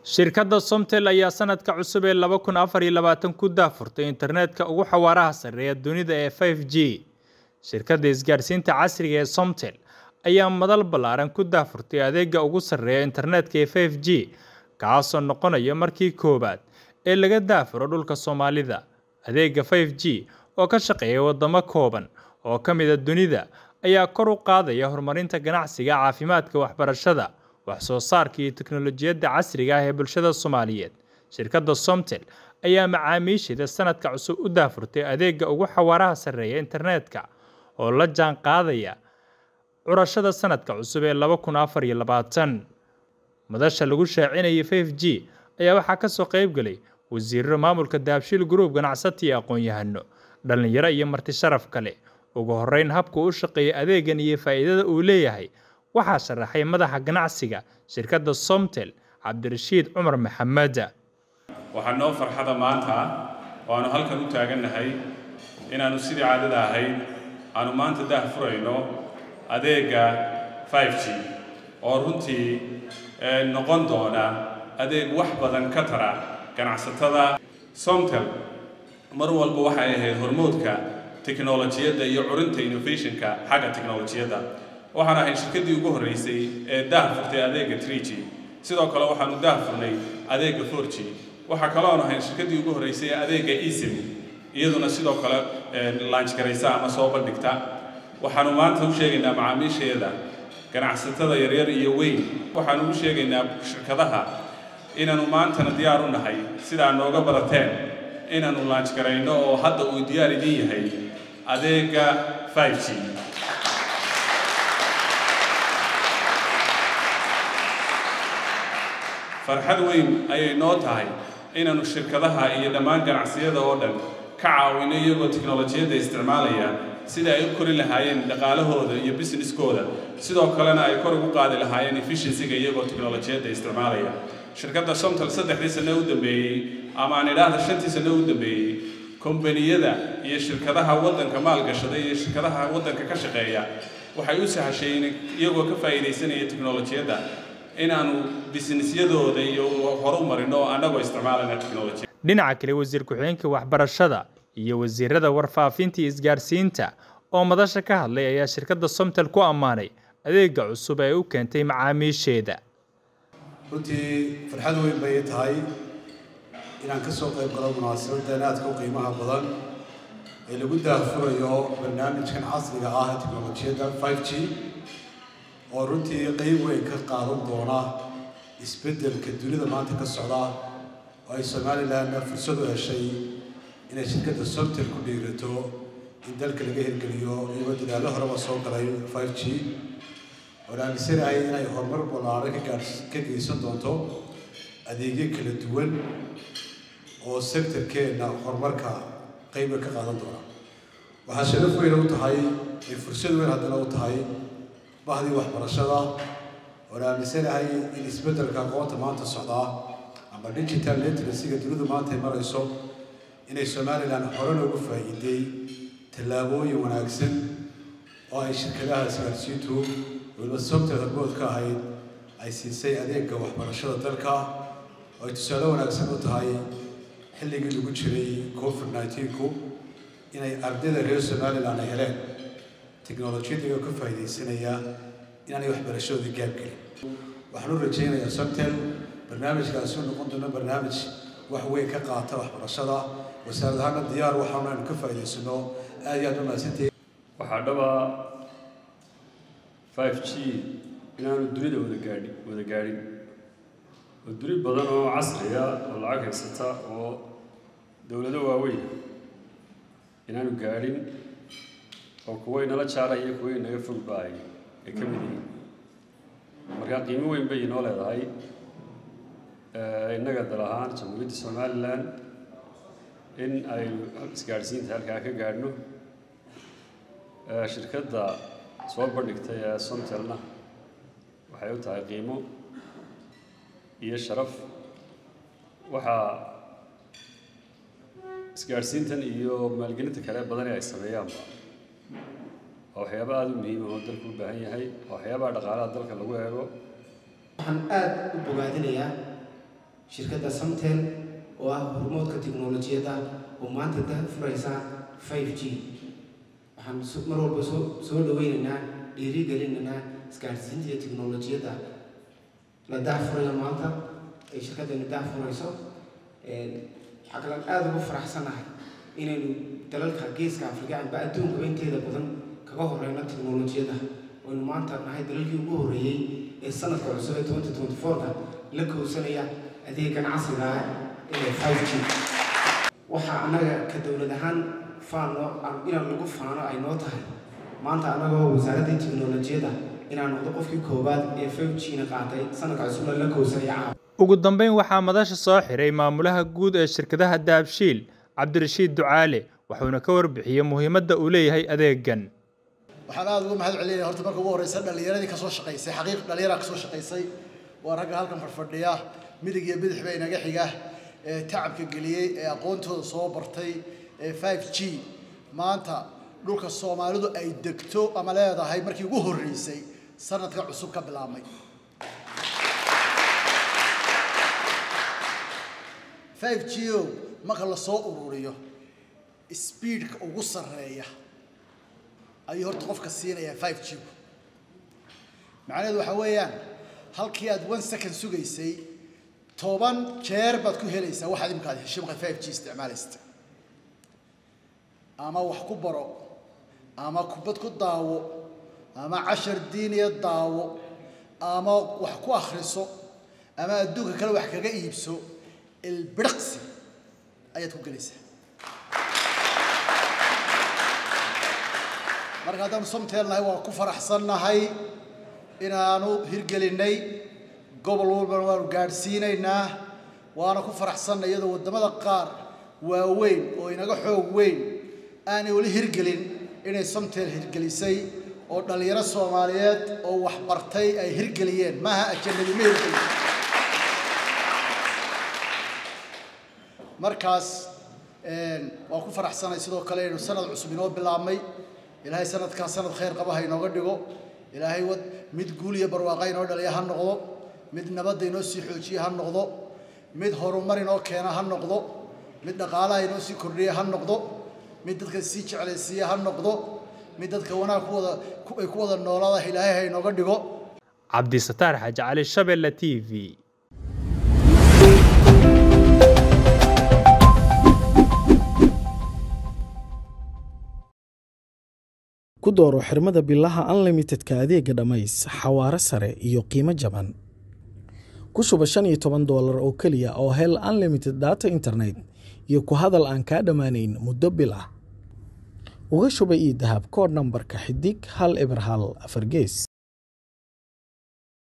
shirkadda somtel ayaa sanadka cusub ee laba kun afar iyo labaatan ku daafurtay internetka ugu xawaaraha sarreeya dunida ee 5 g shirkadda isgaarsiinta casriga ee somtel ayaa madal ballaaran ku daafurtay adeega ugu sarreeya internetka ee 5 g kaasoo noqonaya markii koowaad ee laga daafuro dhulka soomaalida adeega 5 g oo ka shaqeeya wadamo kooban oo ka mid a dunida ayaa kor u qaadaya horumarinta ganacsiga caafimaadka waxbarashada wax soo saarka iyo teknolojiyadda casriga ah ee bulshada soomaaliyeed shirkadda somtel ayaa macaamiisheeda sanadka cusub u daafurtay adeega ugu xawaaraha sarreeya internetka oo la jaan qaadaya curashada sanadka cusub ee laba kun afar iyo labaatan madasha lagu shaacinayay 5 g ayaa waxaa kasoo qeybgelay wasiirro maamulka daabshiil group ganacsati iyo aqoon-yahano dhallinyaro iyo marti sharaf kale ugu horeyn habka u shaqeeya adeegan iyo faa'iidada uu leeyahay waxaa sharaxay madaxa ganacsiga shirkadda somtel cabdirashiid cumar maxamed waxaa noo farxada maanta oo aanu halkan u taagannahay inaannu sidii caadada ahayd aanu maanta daah furayno adeega 5 g oo runtii noqon doona adeeg wax badan ka tara ganacsatada somtel mar walba waxay ahayd hormoodka teknolojiyadda iyo curinta innovationka xagga teknolojiyadda waxaan ahay shirkaddii ugu horreysay ee daah furtay adeega 3 g sidoo kale waxaanu daah furnay adeega 4 g waxaa kaloo aanu ahay shirkaddii ugu horreysay ee adeega esim iyaduna sidoo kale launch garaysa ama soo bandhigta waxaanu maanta u sheegaynaa macaamiisheeda ganacsatada yaryar iyo weyn waxaanu u sheegaynaa shirkadaha inaanu maantana diyaar u nahay sidaa nooga barateen inaanu launch garayno oo hadda uu diyaar idin yahay adeega 5 g farxad weyn ayay noo tahay inaannu shirkadaha iyo dhammaan ganacsiyada oo dhan ka caawino iyagoo teknolojiyadda isticmaalaya sida ay u kori lahaayeen dhaqaalahooda iyo businesskooda sidoo kalena ay kor ugu qaadi lahaayeen efficiencyga iyagoo teknolojiyadda isticmaalaya shirkadda somtal saddexdii sano u dambeeyey ama aan idhaahda shantii sano u dambeeyey kombaniyada iyo shirkadaha waddanka maalgashada iyo shirkadaha waddanka ka shaqeeya waxay u sahashay iyagoo ka faa'iidaysanaya teknolojiyadda inaanu businessyadooda iyo horu marino oo annagoo isticmaalana technology dhinaca kale wasiir ku-xigeenka waxbarashada iyo wasiirada warfaafinta iyo isgaarsiinta oo madasha ka hadlay ayaa shirkadda somtel ku ammaanay adeega cusub ee u keentay macaamiisheeda runtii farxad weyn bay tahay inaan ka soo qayb galo munaasabaddan aadka u qiimaha badan ee lagu daahfurayo barnaamijkan casriga ah ee teknolojiyadda 5 g oo runtii qeyb weyn ka qaadan doona isbeddelka dunida maanta ka socda oo ay somalilanna fursad u heshay inay shirkadda somtel ku dhiirato in dalka laga hirgeliyo iyagoo dadaallo horeba soo galay 5 g oon aaminsanahay inay horumar ballaaran ka ka geysan doonto adeegyo kala duwan oo sektorkeenna horumarka qeyba ka qaadan doona waxaa sharaf weyn u tahay ay fursad weyn haddana u tahay bahdii waxbarashada oon aaminsanahay in isbeddelka aqoonta maanta socdaa ama digital literacyga dunidu maanta ay marayso inay somalilan hore loogu faa'iiday tallaabooyin wanaagsan oo ay shirkadaha isgaarsiintu weliba somtel hormood ka ahayd ay siisay adeega waxbarashada dalka oo ay tusaale wanaagsan u tahay xilligii lagu jiray covid 19ku inay ardayda reer somalilan ay heleen teknolojiyadda ka faa'iidaysanaya inaanay waxbarashadoodii gaab gelin waxaan u rajaynayaa somtel barnaamijkaasi u noqon doono barnaamij wax weyn ka qaata waxbarashada wasaarad ahaana diyaar waxaanu aynu ka faa'iidaysano aad iyo aad u mahadsantahay waxaa dhaba 5 g inaanu dunida wada gaadhi wada gaadhin oo duni badan oo casriya oo lacag haysata oo dowlado waaweyn inaanu gaadhin oo kuway nala jaaraya kuway naga fog baay ay ka mid yihiin markaa qiimo weyn bay inoo leedahay innaga dal ahaan jamhuuriyadda somalilan in ay isgaadhsiinta halkaa ka gaadhno shirkadda soo bandhigtay ee somtelna waxay u tahay qiimo iyo sharaf waxaa isgaadhsiintan iyo maalgelinta kale badan ee ay sameeyaanba waa waxyaaba aada u muhiima oo dalku u baahan yahay waa waxyaabaha dhaqaalaha dalka lagu eego waxaan aada u bogaadinayaa shirkadda samtel oo ah hormoodka tiknolojiyadda oo maanta dah furaysa 5 g waxaan mar walba soo soo dhaweynaynaa dhiirigelinaynaa isgaadhsiinta iyo tiknolojiyadda la daahfurayo maanta ay shirkaddani daahfurayso waxaa kalaan aada ugu faraxsanahay inaynu dalalka geeska afrika amba adduunka inteeda badan kaga horeyno tiknolojiyadda waynu maanta nahay dalalkii ugu horreeyey ee sanadka cusub ee twenty twenty four-ka la kowsanaya adeegan casriga ah ee five g waxaa annaga ka dowlad ahaan faano inaan lagu faano ay noo tahay maanta annagoo wasaaraddii tiknolojiyadda inaan noqdo qofkii koowaad ee five g-na qaatay sanadka cusubna la kowsanaya caawa ugu dambeyn waxaa madasha soo xiray maamulaha guud ee shirkadaha daabshiil cabdirashiid ducaale wuxuuna ka warbixiyey muhiimadda uu leeyahay adeegan waxaan aada uga mahad celinaya horta marka ugu horeysa dhallinyaradii kasoo shaqaysay xaqiiq dhallinyaraa kasoo shaqaysay waa ragga halkan fadhfadhiya midig iyo bidix ba inaga xiga ee tacabka geliyey ee aqoontooda soo bartay ee five g maanta dhulka soomaalidu ay degto ama leedahay markii ugu horreysay sanadka cusub ka bilaabmay five g o marka lasoo ururiyo speedka ugu sarreeya ayuu horta qofka siinayaa five g macnaheedu waxaa weeyaan halkii aad one second sugaysay toban jeer baad ku helaysaa waxaad imika aad heshay markaad five g isticmaalaysta ama wax ku baro ama kubad ku daawo ama cashar diiniya daawo ama wax ku akhriso ama adduunka kale wax kaga iibso ilbiriqsi ayaad ku gelaysaa marka haddaanu somteelnahay waa ku faraxsannahay inaanu hirgelinnay gobol walbana waanu gaadhsiinaynaa waana ku faraxsannay iyadoo waddamada qaar waaweyn oo inaga xoog weyn aanay weli hirgelin inay somteel hirgelisay oo dhallinyaro soomaaliyeed oo wax bartay ay hirgeliyeen maaha ajanabi ma hirgelin markaas waan ku faraxsanay sidoo kale inuu sanad cusub inoo bilaabmay ilaahay sanadkaa sanad khayr qaba ha inooga dhigo ilaahay wad mid guul iyo barwaaqa inoo dhaliya ha noqdo mid nabadda inoo sii xoojiya ha noqdo mid horumar inoo keena ha noqdo mid dhaqaalaha inoo sii kordhiya ha noqdo mid dadka sii jeclaysiiya ha noqdo mid dadka wanaag ku wada ay ku wada noolaada ilaahay ha inooga dhigo cabdisataar xaaji cali shabelle t v ku dooro xirmada bilaha unlimitedka adeega dhammays xawaare sare iyo qiimo jaban ku shuba shan iyo toban doolar oo keliya oo hel unlimited data internet iyo ku hadal aan kaa dhammaanayn muddo bil ah uga shuba ii dahab koodh nambarka xidig hal eber hal afar gees